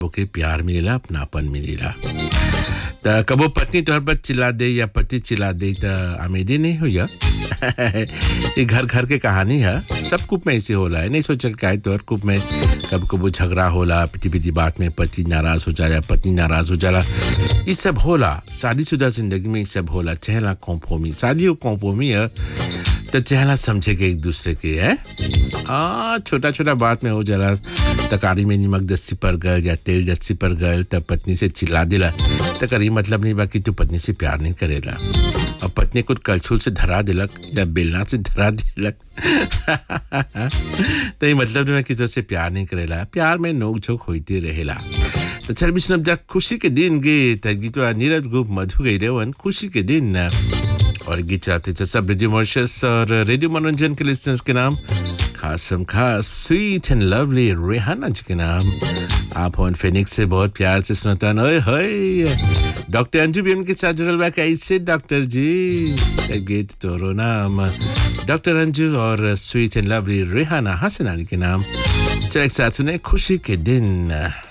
ओके प्यार मिलेला अपनापन मिलेला त कबो पत्नी तोहर पर चिल्ला दे या पति चिल्ला दे त आमेदी नहीं हो या ये घर घर के कहानी है सब कुप में ऐसे होला है नहीं सोचा कि काहे तोहर कुप में कब कबो झगड़ा होला पिटी पिटी बात में पति नाराज हो जाला पत्नी नाराज हो जाला ये सब होला शादीशुदा जिंदगी में ये सब होला चहला कॉम्प्रोमी शादी हो कॉम्प्रोमी है तो चहला समझे के एक दूसरे के है आ छोटा छोटा बात में हो जाला तकारी में नमक दस्सी पर गल या तेल दस्सी पर गल तब पत्नी से चिल्ला दिला तो करी मतलब नहीं बाकी तू पत्नी से प्यार नहीं करेला और पत्नी को कलछुल से धरा दिलक या बेलना से धरा दिलक तो ये मतलब नहीं कि तुझसे प्यार नहीं करेला प्यार में नोक झोंक होती रहेला तो चल भी सुनब जा खुशी के दिन गे त गीत नीरज गुप मधु गई रेवन खुशी के दिन और गीत चलाते थे सब रेडियो मॉर्शस और रेडियो मनोरंजन के लिस्टर्स के नाम खासम खास स्वीट एंड लवली रेहाना जी के नाम आप ऑन फिनिक्स से बहुत प्यार से सुनता ओए होए डॉक्टर अंजू भी के साथ जुड़ल बा कैसे डॉक्टर जी गीत तोरो नाम डॉक्टर अंजू और sweet and lovely Rehana Hasan Ali के नाम चल एक साथ सुने खुशी के दिन